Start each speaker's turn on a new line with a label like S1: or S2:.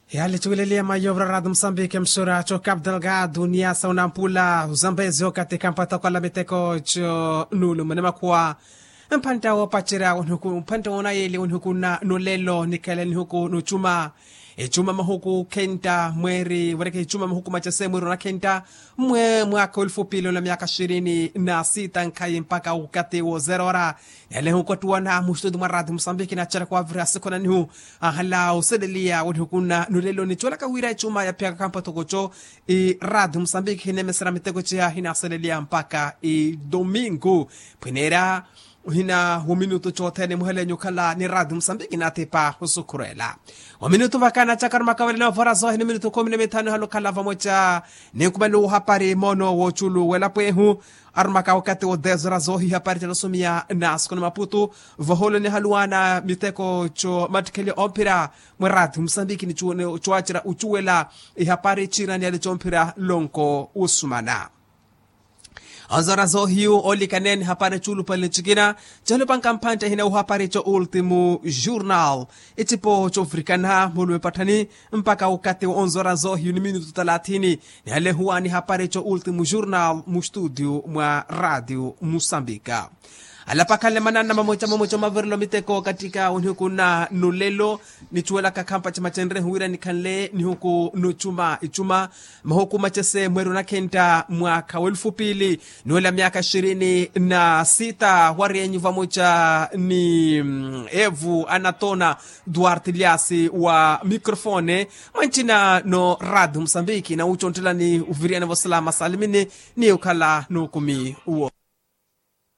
S1: yalichuililia mayobra rado msambike msuracho cap delgado niasa unampula uzambezi okatika mpata kwala miteko cho nulu manema kuwa mpanta wo pachira unhuku mpanta wona yeli unhuku na nulelo nikele nhuku nuchuma echuma mahuku kenta mweri wereke ichuma mahuku machase mweri na kenta mwe mwaka elfu pili na miaka ishirini na sita nkai mpaka ukati wo zerora yale huko tuwana mushtudu maradi msambiki na chara kwa vira sikona nihu ahala usedelia wani hukuna nulelo ni chola kawira ichuma ya pia kampa tokocho i radi msambiki hine mesera mitego chia hina sedelia mpaka i domingo pwenera hina waminutu chotene muhelenyu khala ni radi msambiki natepa husukurela waminutu vakana chakar makawele na vora zo hini minutu kumi na mitano halo khala vamocha ni kumalu hapari mono wo chulu wela pwehu armaka wakati wo dezra zo hi hapari tenosumia na skona maputu voholo ni haluana miteko cho matikeli ompira mwe radi msambiki ni chuone chuachira uchuwela i hapari chira ni alichompira lonko usumana azara zo hiu oli kanen hapare chulu pale chikina chalo pan kampanta hina u hapare cho ultimo journal itipo cho afrikana mulwe patani mpaka ukate onzora zo hiu ni minutu 30 ni hale huwa ni hapare cho ultimo journal mu studio mwa radio musambika alapakale manana mamocha mamocha maverlo miteko katika unihuku na nulelo nichuela kakampa cha machenre huira nikanle nihuku nuchuma ichuma mahuku machese mweru na kenta mwaka welfu pili niwela miaka ishirini na sita warienyi vamocha ni mm, evu anatona duarte liasi wa mikrofone mwanchina no radu msambiki na uchontela ni uviriane vosalama salimini ni ukala nukumi uo